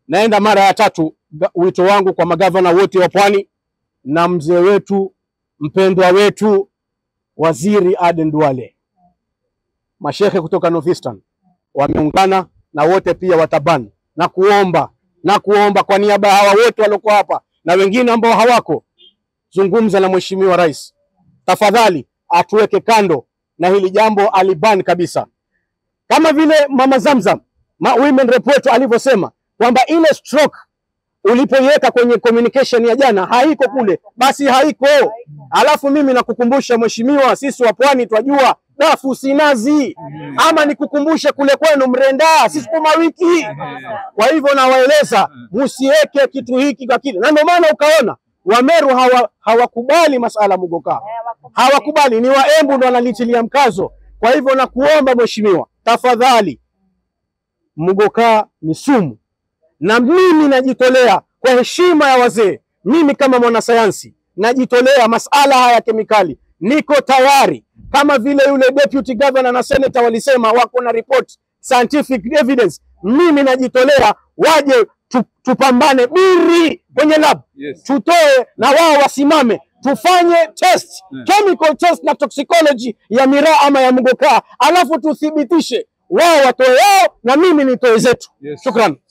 naenda mara ya tatu. Ga- Wito wangu kwa magavana wote wa Pwani na mzee wetu mpendwa wetu Waziri Aden Duale, mashehe kutoka Northeastern wameungana na wote pia wataban na kuomba na kuomba kwa niaba ya hawa wote waliokuwa hapa na wengine ambao hawako, zungumza na Mheshimiwa Rais tafadhali, atuweke kando na hili jambo aliban kabisa, kama vile Mama Zamzam ma women rep wetu alivyosema kwamba ile stroke ulipoiweka kwenye communication ya jana haiko kule, basi haiko. Alafu mimi nakukumbusha mheshimiwa, sisi wa pwani twajua dafu si nazi, ama nikukumbushe kule kwenu Mrenda si sukuma wiki. Kwa hivyo nawaeleza msiweke kitu hiki kwa kile, na ndio maana ukaona Wameru hawa hawakubali masala mugoka, hawakubali. Ni Waembu ndo wanalitilia mkazo. Kwa hivyo nakuomba mheshimiwa, tafadhali, mugoka ni sumu na mimi najitolea kwa heshima ya wazee, mimi kama mwanasayansi najitolea masala haya ya kemikali, niko tayari kama vile yule deputy governor na senator walisema wako na report scientific evidence. Mimi najitolea waje tu, tupambane biri kwenye lab Yes. tutoe na wao wasimame tufanye test chemical test na toxicology ya miraa ama ya mgokaa, alafu tuthibitishe wao watoe yao na mimi nitoe zetu. Yes. Shukran.